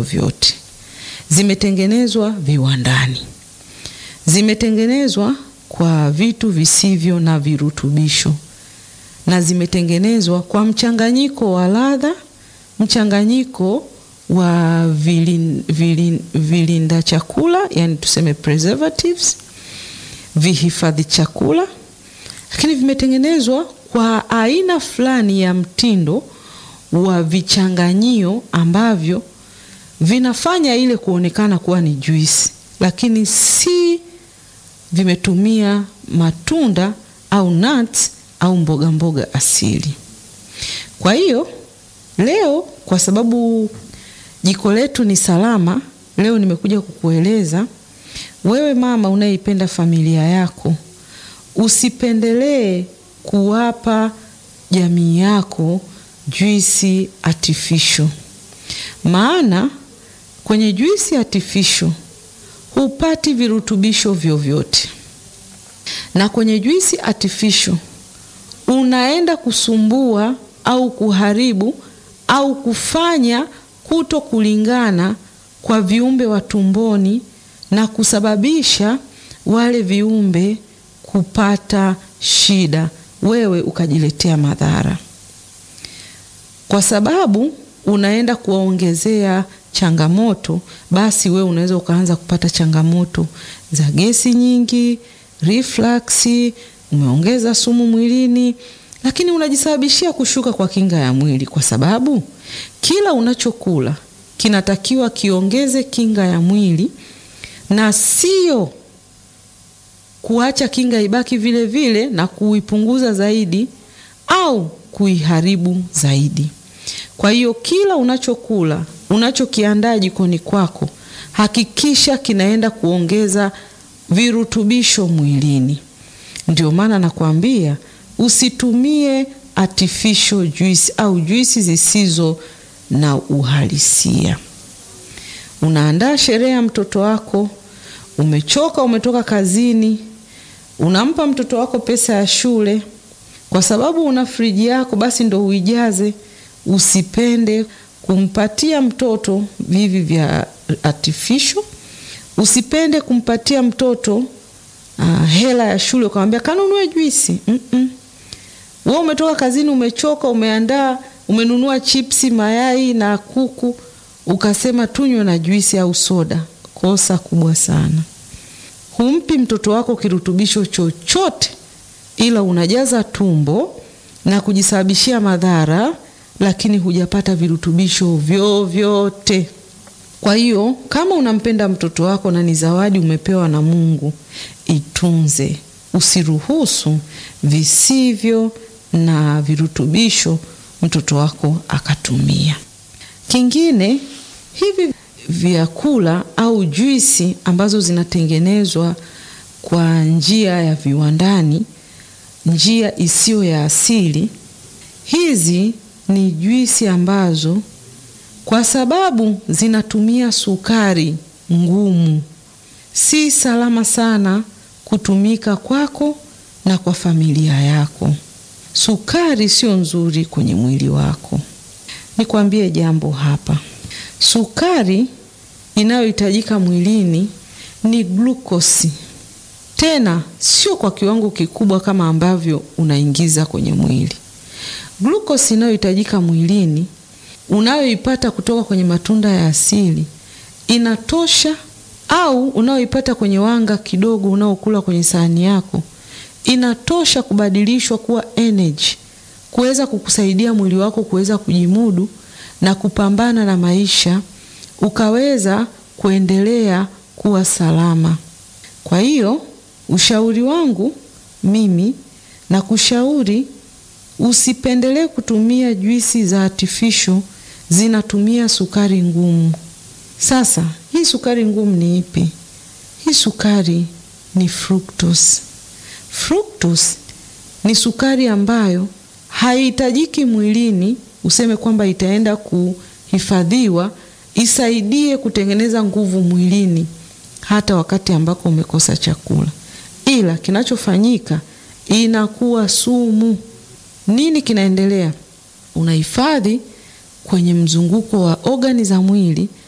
vyovyote. Zimetengenezwa viwandani, zimetengenezwa kwa vitu visivyo na virutubisho, na zimetengenezwa kwa mchanganyiko wa ladha, mchanganyiko wa vilin, vilin, vilinda chakula, yani tuseme preservatives, vihifadhi chakula, lakini vimetengenezwa kwa aina fulani ya mtindo wa vichanganyio ambavyo vinafanya ile kuonekana kuwa ni juisi, lakini si vimetumia matunda au nuts au mboga mboga asili. Kwa hiyo leo, kwa sababu jiko letu ni salama, leo nimekuja kukueleza wewe mama unayeipenda familia yako, usipendelee kuwapa jamii yako juisi artificial. Maana kwenye juisi artificial hupati virutubisho vyovyote, na kwenye juisi artificial unaenda kusumbua au kuharibu au kufanya kuto kulingana kwa viumbe wa tumboni na kusababisha wale viumbe kupata shida, wewe ukajiletea madhara, kwa sababu unaenda kuwaongezea changamoto. Basi wewe unaweza ukaanza kupata changamoto za gesi nyingi, reflux, umeongeza sumu mwilini, lakini unajisababishia kushuka kwa kinga ya mwili, kwa sababu kila unachokula kinatakiwa kiongeze kinga ya mwili na sio kuacha kinga ibaki vile vile na kuipunguza zaidi au kuiharibu zaidi. Kwa hiyo kila unachokula, unachokiandaa jikoni kwako, hakikisha kinaenda kuongeza virutubisho mwilini. Ndio maana nakwambia usitumie artificial juice au juisi zisizo na uhalisia. Unaandaa sherehe ya mtoto wako, umechoka, umetoka kazini, unampa mtoto wako pesa ya shule, kwa sababu una friji yako, basi ndo uijaze. Usipende kumpatia mtoto vivi vya artificial. Usipende kumpatia mtoto uh, hela ya shule ukamwambia kanunue juisi. mm -mm. Wewe umetoka kazini, umechoka, umeandaa, umenunua chipsi, mayai na kuku, ukasema tunywe na juisi au soda. Kosa kubwa sana. Humpi mtoto wako kirutubisho chochote, ila unajaza tumbo na kujisababishia madhara, lakini hujapata virutubisho vyovyote. Kwa hiyo kama unampenda mtoto wako na ni zawadi umepewa na Mungu, itunze. Usiruhusu visivyo na virutubisho mtoto wako akatumia. Kingine, hivi vyakula au juisi ambazo zinatengenezwa kwa njia ya viwandani, njia isiyo ya asili, hizi ni juisi ambazo kwa sababu zinatumia sukari ngumu, si salama sana kutumika kwako na kwa familia yako. Sukari sio nzuri kwenye mwili wako. Nikwambie jambo hapa, sukari inayohitajika mwilini ni glukosi, tena sio kwa kiwango kikubwa kama ambavyo unaingiza kwenye mwili. Glukosi inayohitajika mwilini unayoipata kutoka kwenye matunda ya asili inatosha, au unayoipata kwenye wanga kidogo unaokula kwenye sahani yako inatosha kubadilishwa kuwa energy, kuweza kukusaidia mwili wako kuweza kujimudu na kupambana na maisha, ukaweza kuendelea kuwa salama. Kwa hiyo ushauri wangu mimi na kushauri usipendelee kutumia juisi za artificial zinatumia sukari ngumu. Sasa hii sukari ngumu ni ipi? Hii sukari ni fructose. Fructose ni sukari ambayo haihitajiki mwilini, useme kwamba itaenda kuhifadhiwa isaidie kutengeneza nguvu mwilini hata wakati ambako umekosa chakula, ila kinachofanyika inakuwa sumu. Nini kinaendelea? Unahifadhi kwenye mzunguko wa ogani za mwili